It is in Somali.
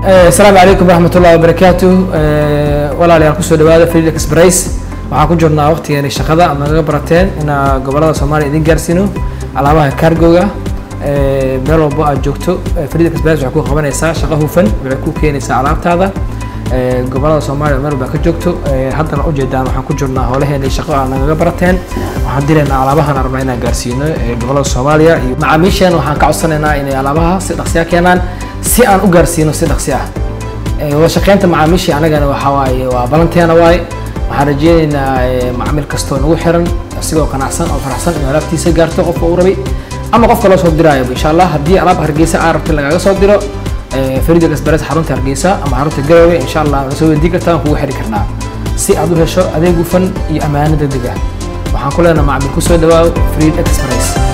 asalaamu calaykum waraxmat ullahi wabarakaatu walaalayaal kusoo dhawaada freed express waxaan ku jirnaa waqtigeeni shaqada ama naga barateen inaa gobolada soomaaliya idin gaarsiino alaabaha cargoga meel walbo aad joogto freed express waxay ku qabanaysaa shaqo hufan waxay ku keenaysaa alaabtaada gobolada soomaaliya meel walba ka joogto haddana ujeedaan waxaan ku jirnaa howlaheeni shaqo aad nagaga barateen waxaan dilaynaa alaabahan rabnaa inaan gaarsiino gobolada soomaaliya iyo macaamiisheena waxaan ka codsanaynaa inay alaabaha si dhaqsiya keenaan si aan u gaarsiino si dhaqsi ah wada shaqeynta macaamiishii anagana waxaa waaye waa balanteena waaye waxaan rajeyneynaa macaamiil kastoo nagu xiran asigoo qanacsan oo faraxsan inuu alaabtiisa gaarto qofka uu rabay ama qofka loo soo diraayo insha allah haddii alaab hargeysa aa rabta lagaaga soo diro farida express xarunta hargeysa ama xarunta garowe insha allah na soo weydii kartaa waan kugu xiri karnaa si aad u hesho adeeg hufan iyo ammaano degdeg ah waxaan ku leenahay macaamiil kusoo dhawaaw freed express